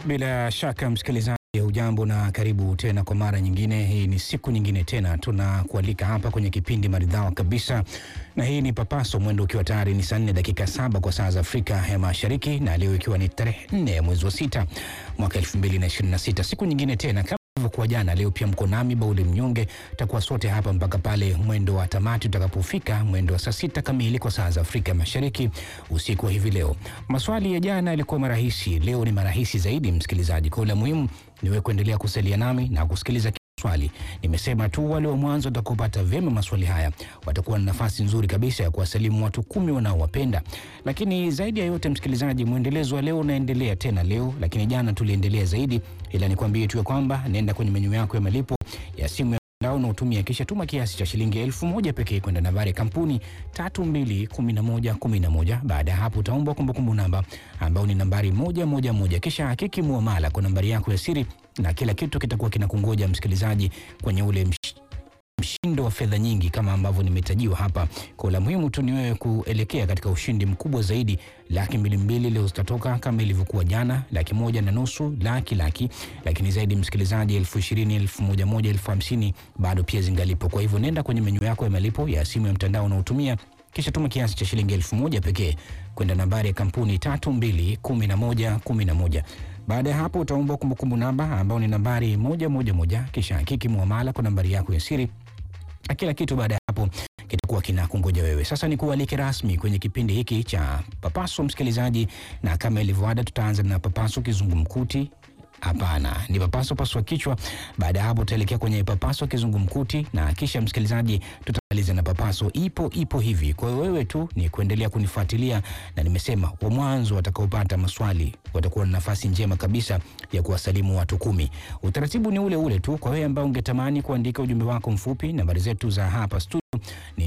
Bila shaka msikilizaji, hujambo na karibu tena kwa mara nyingine. Hii ni siku nyingine tena tunakualika hapa kwenye kipindi maridhawa kabisa, na hii ni Papaso, mwendo ukiwa tayari ni saa nne dakika saba kwa saa za Afrika ya Mashariki, na leo ikiwa ni tarehe nne ya mwezi wa sita mwaka elfu mbili na ishirini na sita siku nyingine tena kama ilivyokuwa jana. Leo pia mko nami Bauli Mnyonge, takuwa sote hapa mpaka pale mwendo wa tamati utakapofika mwendo wa saa sita kamili kwa saa za Afrika Mashariki usiku wa hivi leo. Maswali ya jana yalikuwa marahisi, leo ni marahisi zaidi msikilizaji. Kwa la muhimu ni wewe kuendelea kusalia nami na kusikiliza swali. Nimesema tu wale wa mwanzo watakaopata vyema maswali haya watakuwa na nafasi nzuri kabisa ya kuwasalimu watu kumi wanaowapenda. Lakini zaidi ya yote, msikilizaji, mwendelezo wa leo unaendelea tena leo, lakini jana tuliendelea zaidi, ila nikwambie tu ya kwamba nenda kwenye menyu yako ya malipo ya simu ya mtandao na utumia, kisha tuma kiasi cha shilingi elfu moja pekee kwenda nambari ya kampuni tatu mbili kumi na moja kumi na moja. Baada ya hapo utaomba kumbukumbu namba ambayo ni nambari moja moja moja, kisha hakiki muamala kwa nambari yako ya siri na kila kitu kitakuwa kinakungoja msikilizaji kwenye ule msh mshindo wa fedha nyingi kama ambavyo nimetajiwa hapa. Kwa la muhimu tu ni wewe kuelekea katika ushindi mkubwa zaidi. Laki mbili mbili leo zitatoka kama ilivyokuwa jana, laki moja na nusu, laki laki, lakini zaidi msikilizaji, elfu ishirini, elfu moja moja, elfu hamsini bado pia zingalipo. Kwa hivyo nenda kwenye menyu yako ya malipo ya simu ya mtandao unaotumia kisha tuma kiasi cha shilingi elfu moja pekee kwenda nambari ya kampuni tatu mbili kumi na moja kumi na moja. Baada ya hapo utaomba kumbukumbu namba ambayo ni nambari moja moja moja, kisha hakiki muamala kwa nambari yako ya siri na kila kitu. Baada ya hapo kitakuwa kinakungoja wewe. Sasa ni kualike rasmi kwenye kipindi hiki cha Papaso msikilizaji, na kama ilivyoada, tutaanza na Papaso kizungumkuti. Hapana, ni papaso paswa kichwa. Baada ya hapo tutaelekea kwenye papaso kizungumkuti, na kisha msikilizaji, tutamaliza na papaso ipo ipo hivi. Kwa hiyo wewe tu ni kuendelea kunifuatilia, na nimesema wa mwanzo watakaopata maswali watakuwa na nafasi njema kabisa ya kuwasalimu watu kumi. Utaratibu ni ule ule tu. Kwa wewe ambao ungetamani kuandika ujumbe wako mfupi, nambari zetu za hapa studio ni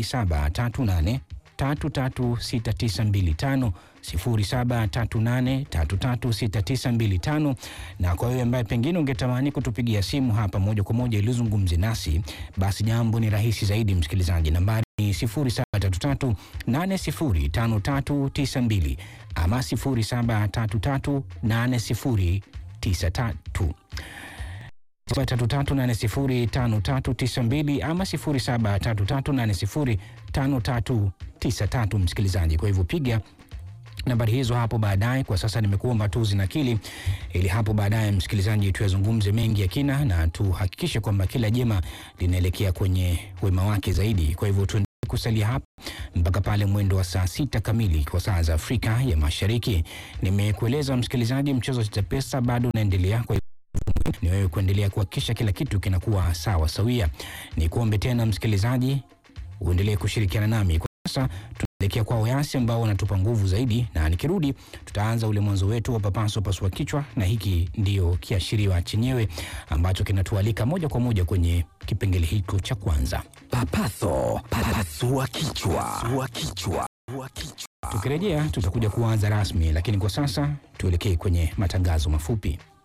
0738 336925 0738336925 na kwa wewe ambaye pengine ungetamani kutupigia simu hapa moja kwa moja ili uzungumze nasi, basi jambo ni rahisi zaidi msikilizaji, nambari ni 0733805392 ama 0733809393 733805392 ama 0733805393 msikilizaji. Kwa hivyo piga nambari hizo hapo baadaye. Kwa sasa nimekuomba tu zinakili, ili hapo baadaye msikilizaji, tuyazungumze mengi ya kina na tuhakikishe kwamba kila jema linaelekea kwenye wema wake zaidi. Kwa hivyo tuendelee kusalia hapa mpaka pale mwendo wa saa sita kamili kwa saa za Afrika ya Mashariki. Nimekueleza msikilizaji, mchezo wa Chapesa bado unaendelea kwa ni wewe kuendelea kuhakikisha kila kitu kinakuwa sawa sawia. Ni kuombe tena msikilizaji, uendelee kushirikiana nami. Kwa sasa tunaelekea kwa Oyasi ambao wanatupa nguvu zaidi, na nikirudi tutaanza ule mwanzo wetu wa papaso pasua kichwa, na hiki ndio kiashiriwa chenyewe ambacho kinatualika moja kwa moja kwenye kipengele hiko cha kwanza, Papaso, papasua kichwa, pasua kichwa, pasua kichwa. Tukirejea tutakuja kuanza rasmi, lakini kwa sasa tuelekee kwenye matangazo mafupi.